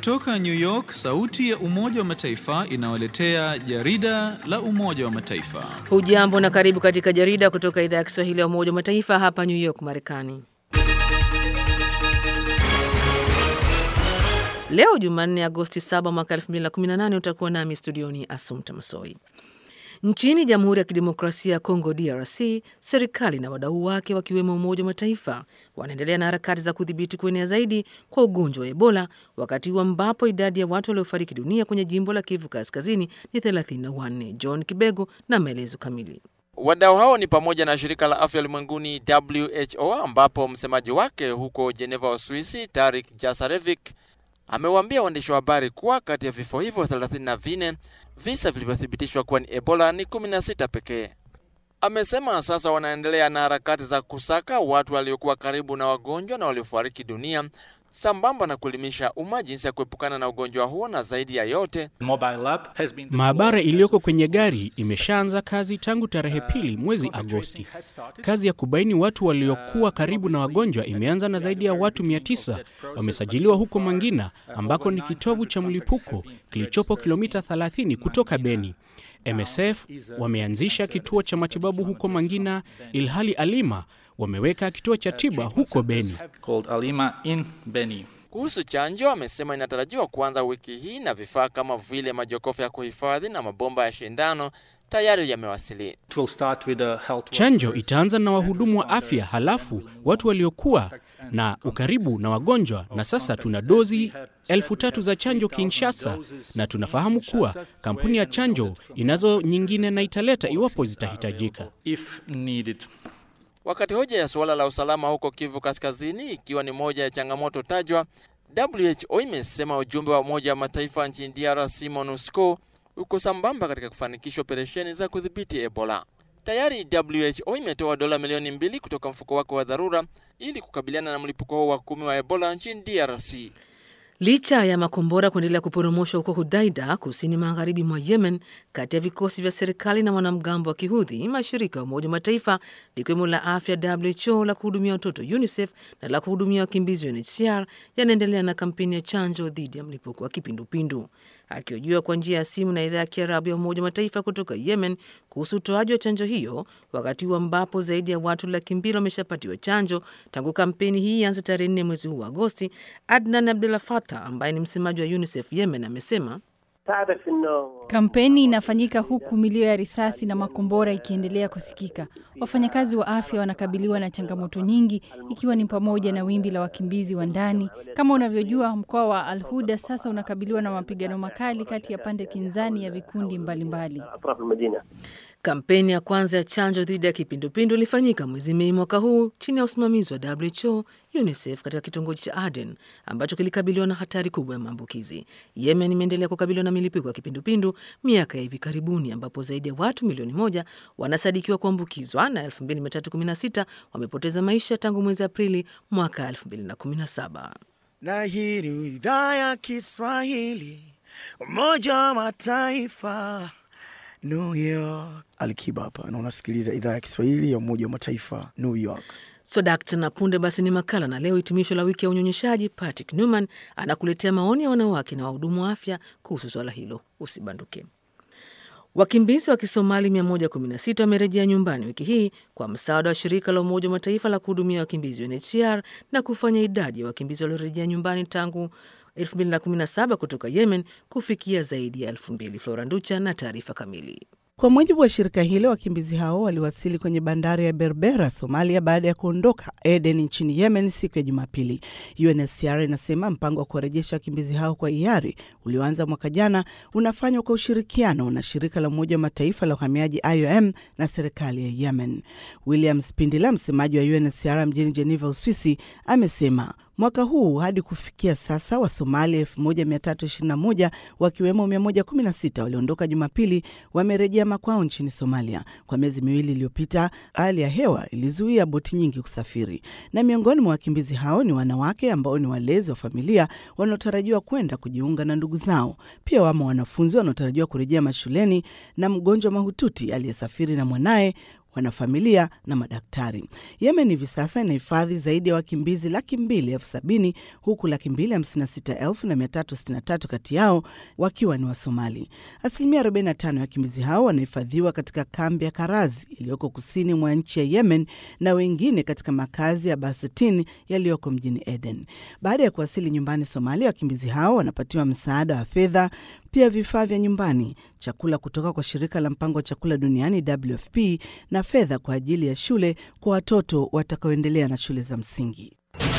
Kutoka New York, sauti ya Umoja wa Mataifa inawaletea jarida la Umoja wa Mataifa. Hujambo na karibu katika jarida kutoka idhaa ya Kiswahili ya Umoja wa Mataifa hapa New York, Marekani. Leo Jumanne, Agosti 7 mwaka 2018, utakuwa nami studioni Asumta Masoi. Nchini Jamhuri ya Kidemokrasia ya Kongo DRC, serikali na wadau wake wakiwemo Umoja wa Mataifa wanaendelea na harakati za kudhibiti kuenea zaidi kwa ugonjwa wa Ebola, wakati huu ambapo idadi ya watu waliofariki dunia kwenye jimbo la Kivu Kaskazini ni 34. John Kibego na maelezo kamili. Wadau hao ni pamoja na shirika la afya ulimwenguni WHO, ambapo msemaji wake huko Geneva, Uswisi, Tarik Jasarevic amewaambia waandishi wa habari kuwa kati ya vifo hivyo 34 visa vilivyothibitishwa kuwa ni Ebola ni 16 pekee. Amesema sasa wanaendelea na harakati za kusaka watu waliokuwa karibu na wagonjwa na waliofariki dunia sambamba na kuelimisha umma jinsi ya kuepukana na ugonjwa huo, na zaidi ya yote, maabara iliyoko kwenye gari imeshaanza kazi tangu tarehe pili mwezi Agosti. Kazi ya kubaini watu waliokuwa karibu na wagonjwa imeanza na zaidi ya watu 900 wamesajiliwa huko Mangina, ambako ni kitovu cha mlipuko kilichopo kilomita 30 kutoka Beni. MSF wameanzisha kituo cha matibabu huko Mangina, ilhali Alima wameweka kituo cha tiba huko Beni. Kuhusu chanjo, amesema inatarajiwa kuanza wiki hii na vifaa kama vile majokofu ya kuhifadhi na mabomba ya shindano tayari yamewasili. Chanjo itaanza na wahudumu wa afya, halafu watu waliokuwa na ukaribu na wagonjwa, na sasa tuna dozi elfu tatu za chanjo Kinshasa, na tunafahamu kuwa kampuni ya chanjo inazo nyingine na italeta iwapo zitahitajika. Wakati hoja ya suala la usalama huko Kivu Kaskazini ikiwa ni moja ya changamoto tajwa, WHO imesema ujumbe wa Umoja wa Mataifa nchini DRC MONUSCO uko sambamba katika kufanikisha operesheni za kudhibiti Ebola. Tayari WHO imetoa dola milioni mbili kutoka mfuko wake wa dharura ili kukabiliana na mlipuko huo wa kumi wa Ebola nchini DRC. Licha ya makombora kuendelea kuporomoshwa huko Hudaida, kusini magharibi mwa Yemen, kati ya vikosi vya serikali na wanamgambo wa Kihudhi, mashirika ya Umoja wa Mataifa likiwemo la afya WHO, la kuhudumia watoto UNICEF na la kuhudumia wakimbizi UNHCR yanaendelea na kampeni ya chanjo dhidi ya mlipuko wa kipindupindu. Akihojiwa kwa njia ya simu na idhaa ya Kiarabu ya Umoja wa Mataifa kutoka Yemen kuhusu utoaji wa chanjo hiyo, wakati huu ambapo zaidi ya watu laki mbili wameshapatiwa chanjo tangu kampeni hii ianze tarehe nne mwezi huu wa Agosti, Adnan Abdullah Fatah ambaye ni msemaji wa UNICEF Yemen amesema Kampeni inafanyika huku milio ya risasi na makombora ikiendelea kusikika. Wafanyakazi wa afya wanakabiliwa na changamoto nyingi, ikiwa ni pamoja na wimbi la wakimbizi wa ndani. Kama unavyojua, mkoa wa Al Huda sasa unakabiliwa na mapigano makali kati ya pande kinzani ya vikundi mbalimbali mbali. Kampeni ya kwanza ya chanjo dhidi ya kipindupindu ilifanyika mwezi Mei mwaka huu chini ya usimamizi wa WHO, UNICEF katika kitongoji cha Aden ambacho kilikabiliwa na hatari kubwa ya maambukizi. Yemen imeendelea kukabiliwa na milipuko ya kipindupindu miaka ya hivi karibuni, ambapo zaidi ya watu milioni moja wanasadikiwa kuambukizwa na 2316 wamepoteza maisha tangu mwezi Aprili mwaka 2017. Na hii ni idhaa ya Kiswahili Umoja wa Mataifa New York. Alikiba hapa na unasikiliza idhaa ya Kiswahili ya Umoja wa Mataifa New York. So dakta na punde basi ni makala na leo hitimisho la wiki ya unyonyeshaji. Patrick Newman anakuletea maoni ya wanawake na wahudumu wa afya kuhusu swala hilo. Usibanduke. Wakimbizi wa Kisomali 116 wamerejea nyumbani wiki hii kwa msaada wa shirika la Umoja wa Mataifa la kuhudumia wakimbizi UNHCR na kufanya idadi ya wakimbizi waliorejea nyumbani tangu 2017 kutoka Yemen kufikia zaidi ya 2000. Flora Nducha na taarifa kamili. Kwa mujibu wa shirika hilo, wakimbizi hao waliwasili kwenye bandari ya Berbera, Somalia, baada ya kuondoka Eden nchini Yemen siku ya Jumapili. UNHCR inasema mpango wa kuwarejesha wakimbizi hao kwa hiari ulioanza mwaka jana unafanywa kwa ushirikiano na shirika la Umoja wa Mataifa la uhamiaji IOM na serikali ya Yemen. William Spindila, msemaji wa UNHCR mjini Geneva, Uswisi, amesema mwaka huu hadi kufikia sasa Wasomalia 1321 wakiwemo 116 waliondoka Jumapili wamerejea makwao nchini Somalia. Kwa miezi miwili iliyopita, hali ya hewa ilizuia boti nyingi kusafiri, na miongoni mwa wakimbizi hao ni wanawake ambao ni walezi wa familia wanaotarajiwa kwenda kujiunga na ndugu zao. Pia wamo wanafunzi wanaotarajiwa kurejea mashuleni na mgonjwa mahututi aliyesafiri na mwanaye wanafamilia na madaktari. Yemen hivi sasa inahifadhi zaidi ya wakimbizi laki mbili elfu sabini huku laki mbili hamsini na sita elfu na mia tatu sitini na tatu kati yao wakiwa ni Wasomali. Asilimia 45 ya wakimbizi hao wanahifadhiwa katika kambi ya Karazi iliyoko kusini mwa nchi ya Yemen na wengine katika makazi ya Basetin yaliyoko mjini Eden. Baada ya kuwasili nyumbani Somalia, wakimbizi hao wanapatiwa msaada wa fedha, pia vifaa vya nyumbani, chakula kutoka kwa shirika la mpango wa chakula duniani WFP na fedha kwa ajili ya shule kwa watoto watakaoendelea na shule za msingi.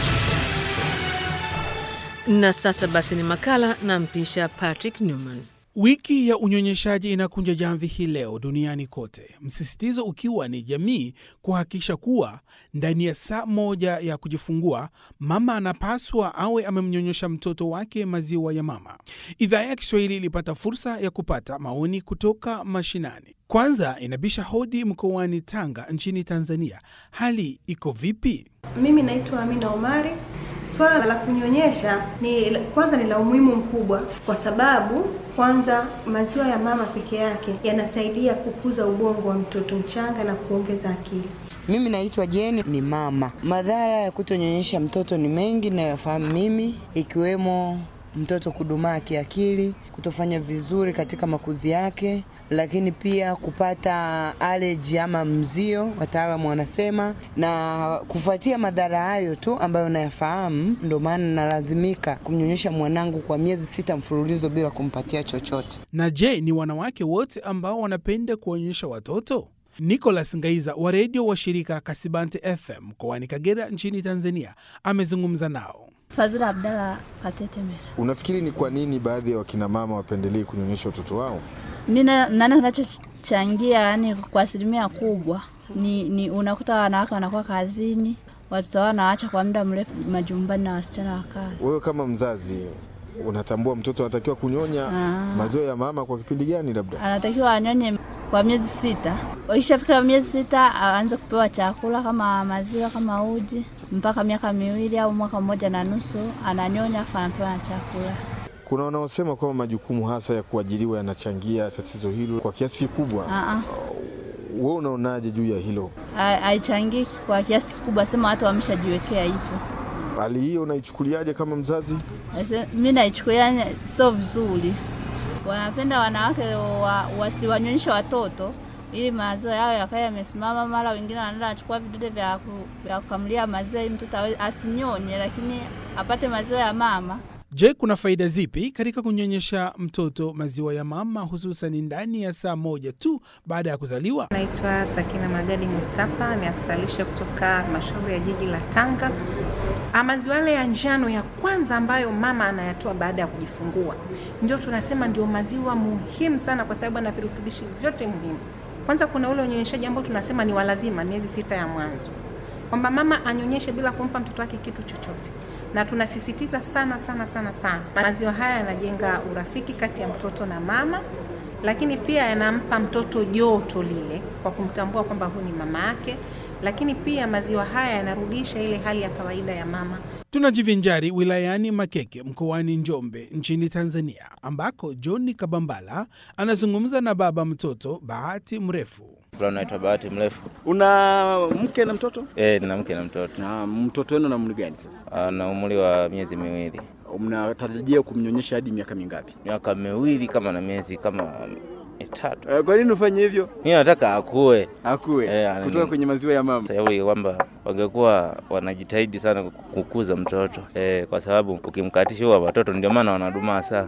Na sasa basi ni makala na mpisha Patrick Newman. Wiki ya unyonyeshaji inakunja jamvi hii leo duniani kote, msisitizo ukiwa ni jamii kuhakikisha kuwa ndani ya saa moja ya kujifungua mama anapaswa awe amemnyonyesha mtoto wake maziwa ya mama. Idhaa ya Kiswahili ilipata fursa ya kupata maoni kutoka mashinani. Kwanza inabisha hodi mkoani Tanga nchini Tanzania. Hali iko vipi? Mimi naitwa Amina Omari. Swala la kunyonyesha ni kwanza ni la umuhimu mkubwa, kwa sababu kwanza maziwa ya mama peke yake yanasaidia kukuza ubongo wa mtoto mchanga na kuongeza akili. Mimi naitwa Jeni, ni mama. Madhara ya kutonyonyesha mtoto ni mengi nayofahamu mimi, ikiwemo mtoto kudumaa kiakili, kutofanya vizuri katika makuzi yake, lakini pia kupata allergy ama mzio, wataalamu wanasema. Na kufuatia madhara hayo tu ambayo nayafahamu, ndio maana nalazimika kumnyonyesha mwanangu kwa miezi sita mfululizo bila kumpatia chochote. Na je, ni wanawake wote ambao wanapenda kuonyesha watoto? Nicholas Ngaiza wa redio wa shirika Kasibante FM mkoani Kagera nchini Tanzania amezungumza nao. Fazila Abdalla Katetemera. Unafikiri ni kwa nini baadhi ya wakina mama wapendelee kunyonyesha watoto wao? Mi naona kinachochangia yani kwa asilimia kubwa ni, ni unakuta wanawake wanakuwa kazini, watoto wao wanaacha kwa muda mrefu majumbani na wasichana wa kazi. Wewe kama mzazi unatambua mtoto anatakiwa kunyonya Ah. maziwa ya mama kwa kipindi gani? Labda Anatakiwa anyonye kwa miezi sita. Wakishafika miezi sita aanze kupewa chakula kama maziwa kama uji mpaka miaka miwili au mwaka mmoja na nusu ananyonya, afu anapewa na chakula. kuna wanaosema kwamba majukumu hasa ya kuajiriwa yanachangia tatizo hilo kwa kiasi kikubwa. Ah, ah. Wewe unaonaje juu ya hilo? Ha- Haichangii kwa kiasi kikubwa, sema watu wameshajiwekea hivyo. Hali hiyo unaichukuliaje kama mzazi? Ese- Mi naichukulia sio vizuri. Wanapenda wanawake wa, wasiwanyonyeshe watoto ili maziwa yao yakae yamesimama. Mara wengine wanaenda wanachukua vidude vya, ku, vya kukamulia maziwa ili mtoto awe- asinyonye, lakini apate maziwa ya mama. Je, kuna faida zipi katika kunyonyesha mtoto maziwa ya mama hususan ndani ya saa moja tu baada ya kuzaliwa? Naitwa Sakina Magadi Mustafa, ni afisa lishe kutoka halmashauri ya jiji la Tanga. Ah, Maziwa yale ya njano ya kwanza ambayo mama anayatoa baada ya kujifungua ndio tunasema ndio maziwa muhimu sana, kwa sababu ana virutubishi vyote muhimu. Kwanza kuna ule unyonyeshaji ambao tunasema ni walazima, miezi sita ya mwanzo, kwamba mama anyonyeshe bila kumpa mtoto wake kitu chochote, na tunasisitiza sana sana sana sana, maziwa haya yanajenga urafiki kati ya mtoto na mama lakini pia yanampa mtoto joto lile kwa kumtambua kwamba huyu ni mama yake, lakini pia maziwa haya yanarudisha ile hali ya kawaida ya mama. Tunajivinjari wilayani Makeke mkoani Njombe nchini Tanzania, ambako John Kabambala anazungumza na baba mtoto Bahati Mrefu. Naitwa Bahati Mrefu. Una mke na mtoto? Eh, nina mke na mtoto. Na mtoto wenu na umri gani sasa? Ana umri wa miezi miwili. Mnatarajia kumnyonyesha hadi miaka mingapi? Miaka miwili kama na miezi kama mitatu. Eh, Kwa nini ufanye hivyo? Mimi nataka akue. Akue Eh, kutoka kwenye maziwa ya mama. Shauri kwamba wangekuwa wanajitahidi sana kukuza mtoto eh, kwa sababu ukimkatisha huwa watoto ndio maana wanadumaa sana.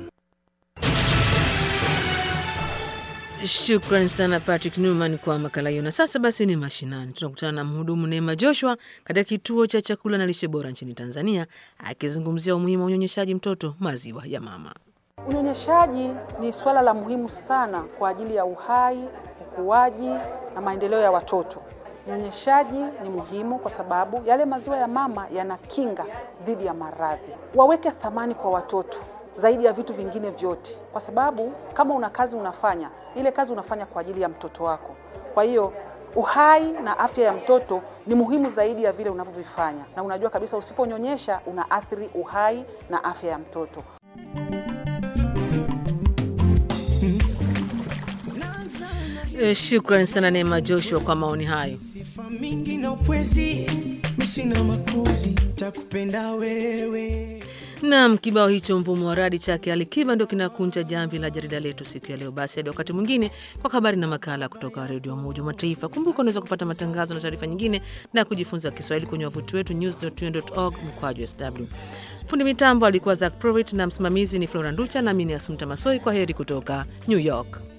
Shukran sana Patrick Newman kwa makala hiyo. Na sasa basi ni mashinani, tunakutana na mhudumu Neema Joshua katika kituo cha chakula na lishe bora nchini Tanzania, akizungumzia umuhimu wa unyonyeshaji mtoto maziwa ya mama. Unyonyeshaji ni swala la muhimu sana kwa ajili ya uhai, ukuaji na maendeleo ya watoto. Unyonyeshaji ni muhimu kwa sababu yale maziwa ya mama yana kinga dhidi ya maradhi. Waweke thamani kwa watoto zaidi ya vitu vingine vyote, kwa sababu kama una kazi unafanya, ile kazi unafanya kwa ajili ya mtoto wako. Kwa hiyo uhai na afya ya mtoto ni muhimu zaidi ya vile unavyovifanya, na unajua kabisa usiponyonyesha unaathiri uhai na afya ya mtoto. E, shukran sana Neema Joshua kwa maoni hayo. sifa mingi na upwezi misina makuzi takupenda wewe Naam, kibao hicho mvumo wa radi chake Alikiba ndio kinakunja jamvi la jarida letu siku ya leo. Basi hadi wakati mwingine kwa habari na makala kutoka redio ya Umoja wa Mataifa. Kumbuka unaweza kupata matangazo na taarifa nyingine na kujifunza Kiswahili kwenye wavuti wetu news.un.org mkwaju sw. Fundi mitambo alikuwa Zak Provit na msimamizi ni Flora Nducha na mimi ni Asumta Masoi. Kwa heri kutoka New York.